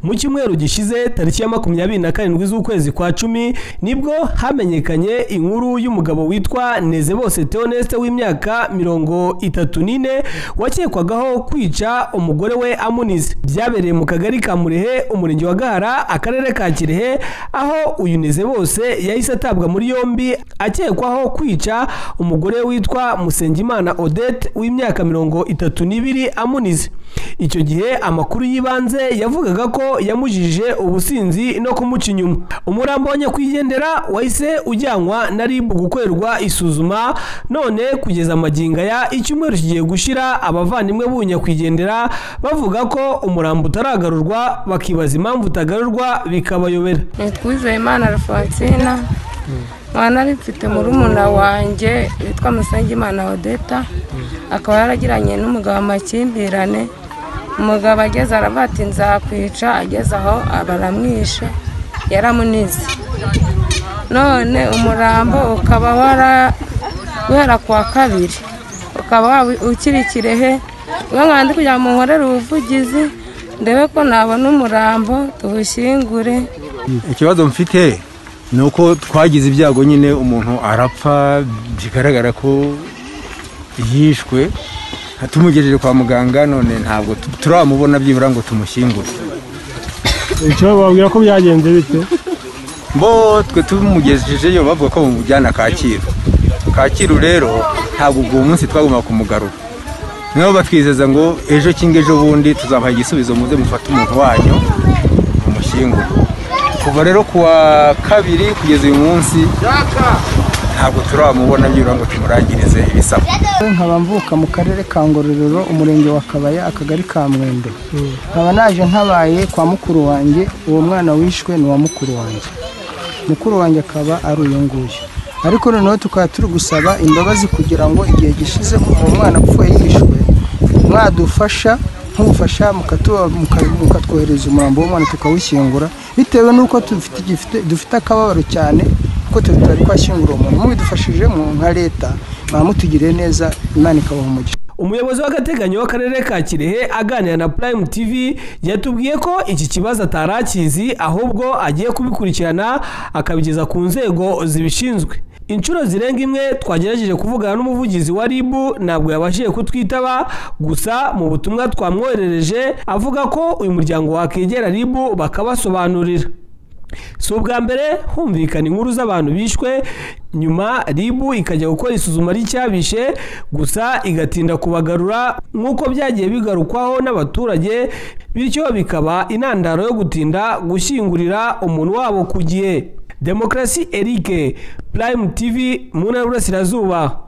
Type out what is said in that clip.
mu cyumweru gishize tariki ya makumyabiri na karindwi z'ukwezi kwa cumi nibwo hamenyekanye inkuru y'umugabo witwa Nezebose Theoneste w'imyaka mirongo itatu n'ine wakekwagaho kwica umugore we amunize byabereye mu kagari ka murehe umurenge wa gahara akarere ka kirehe aho uyu Nezebose yahise atabwa muri yombi akekwaho kwica umugore witwa musengimana odette w'imyaka mirongo itatu n'ibiri amunize icyo gihe amakuru y'ibanze yavugaga ko yamujije ubusinzi no kumuca inyuma umurambo wa nyakwigendera wahise ujyanwa na ribu gukorerwa isuzuma none kugeza amaginga ya icyumweru kigiye gushira abavandimwe b'uyu nyakwigendera bavuga ko umurambo utaragarurwa bakibaza impamvu utagarurwa bikabayobera Nkwizeyimana Alphonsina mwana mfite murumuna wanjye witwa Musengimana odeta akaba yaragiranye n'umugabo amakimbirane umugabo ageze arabati nzakwica ageze aho baramwishe yaramunize none umurambo ukaba wara guhera ku wa kabiri ukaba ukiri kirehe uba mwandi kugira ngo nkorere ubuvugizi ndebe ko nabona umurambo tuwushyingure ikibazo mfite ni uko twagize ibyago nyine umuntu arapfa bigaragara ko yishwe tumugejeje kwa muganga none ntabwo turamubona byibura ngo tumushyingure icyo bababwira ko byagenze bite bo twe tumugejejeyo bavuga ko bamujyana kacyiru kacyiru rero ntabwo uwo munsi twagomba kumugarura nibo batwizeza ngo ejo cyangwa ejo bundi tuzabaha igisubizo muze mufate umuntu wanyu mumushyingure kuva rero kuwa kabiri kugeza uyu munsi ntabwo turamubona byibura ngo tumurangirize ibisabwa nkaba mvuka mu karere ka ngororero umurenge wa kabaya akagari ka mwembe nkaba naje ntabaye kwa mukuru wanjye uwo mwana wishwe ni uwa mukuru wanjye mukuru wanjye akaba ari uyu nguyu ariko noneho tukaba turi gusaba imbabazi kugira ngo igihe gishize uwo mwana upfuye yishwe mwadufasha nk'ubufasha mukatwohereza umurambo w'umwana tukawushyingura bitewe n'uko dufite akababaro cyane kuko tutari twashyingura umuntu mubidufashijemo nka leta mutugiriye neza imana ikabaha umugisha umuyobozi w'agateganyo w'akarere ka kirehe aganira na prime tv yatubwiye ko iki kibazo atari akizi ahubwo agiye kubikurikirana akabigeza ku nzego zibishinzwe inshuro zirenga imwe twagerageje kuvugana n'umuvugizi wa rib ntabwo yabashije kutwitaba gusa mu butumwa twamwoherereje avuga ko uyu muryango wakegera rib bakabasobanurira si ubwa mbere humvikana inkuru z'abantu bishwe nyuma ribu ikajya gukora isuzuma ry'icyabishe gusa igatinda kubagarura nk'uko byagiye bigarukwaho n'abaturage bityo bikaba intandaro yo gutinda gushyingurira umuntu wabo ku gihe demokarasi erike purayimu tivi mu ntara y'uburasirazuba